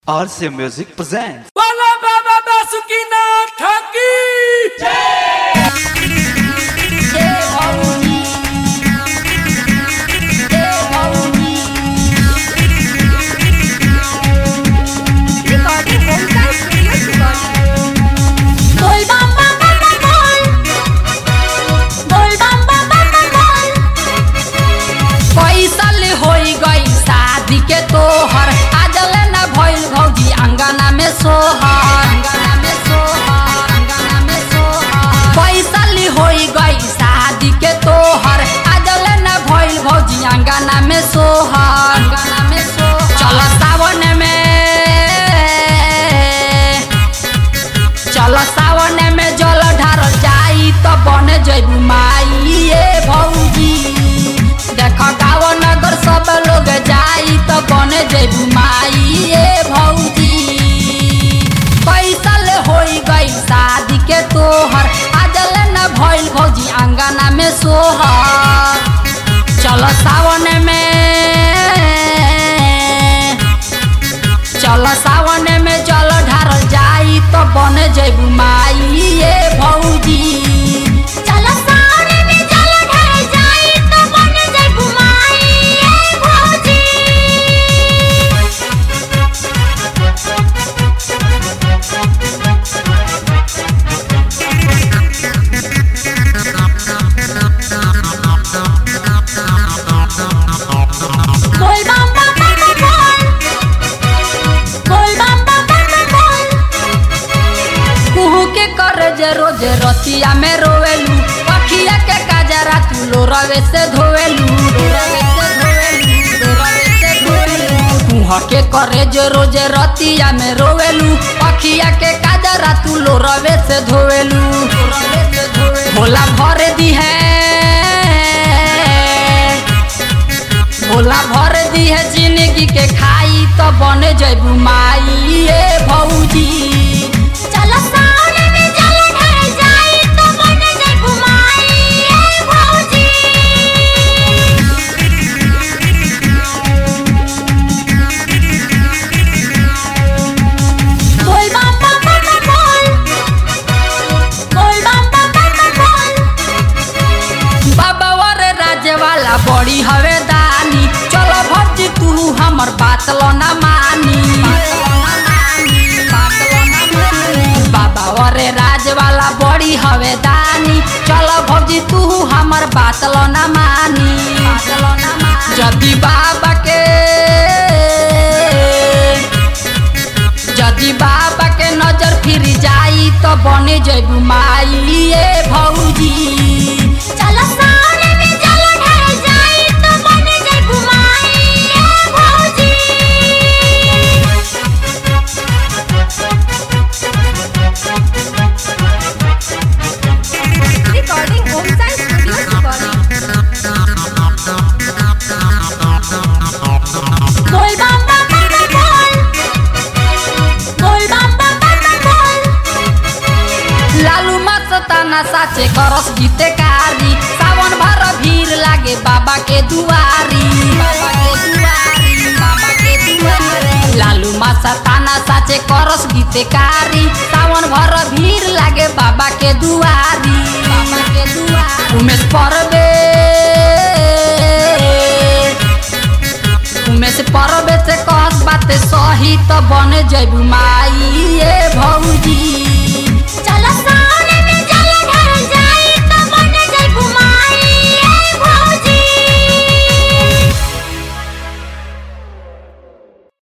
RC Music presents. Bala Baba Basukina Taki! Bol bam bam bam bam bol. Bol bam bam bam bam bol. कैसल होई गई शादी के तोहर आजल न भइल भौजी अंगना में सोहर अंगना में सोहर अंगना में सोहर कैसल होई गई शादी के तोहर आजल न भइल भौजी अंगना में सोहर अंगना में सोहर चल सावन में चल सावन में जल ढारल जाई तो बन जैबू माई ए भौजी देख गाँव नगर सब लोग जाई तो बन जैबू माई ए भौजी कैसल होई गई शादी के तोहर आजल न भइल भौजी अंगना में सोहर चल सावन में चल सावन में जल ढारल जाई तो बन जैबू माई ए भौजी चलो सावने में जल ढार जाई तो बन जइबू माई ए भौजी बोल बम बम बम बम बोल बोल बम बम बम बम बोल कुहू के कर जे रोज रतिया में रोवेलू पखिया के काजरा तू लो रवे से धोवेलू रोवे से धोवेलू रोवे से धोवेलू कुहा के करे जे रोज रतिया में रोवेलू पखिया के काजरा तू लो रवे से धोवेलू रोवे से धोवेलू भोला भर दी है भोला भर दी है जिंदगी के खाई तो बन जैबू माई ए भौजी चलो सावने में जल ढार जाई तो बन जइबू माई ए भौजी बोल बम बम बम बम बोल बोल बम बम बम बम बोल बाबा वर राज्य वाला बड़ी हवे दानी चलो भौजी तू हमर बात लो ना मानी बाबा वर राज वाला बड़ी हवे दानी चलो भौजी तू हमर बात लो ना मानी जदी बाबा के जदि बाबा के नजर फिर जाई तो बने जैबू माई ए भौजी चलो सावने में जल ढार जाई तो बन जइबू माई ए भौजी recording home science studio recording बोल बम बम बम बम बोल बोल बम बम बम बम बोल लालू मस्ताना साचे करस गीते कारी सावन भर भीड़ लागे बाबा के दुआरी बाबा के दुआरी बाबा के दुआरी लालू मस्ताना साचे करस गीते कारी सावन भर भीड़ लागे बाबा के दुआरी बाबा के दुआरी उमेश परबे उमेश परबे से कहस बाते सही तो बन जैबू माई ए भौजी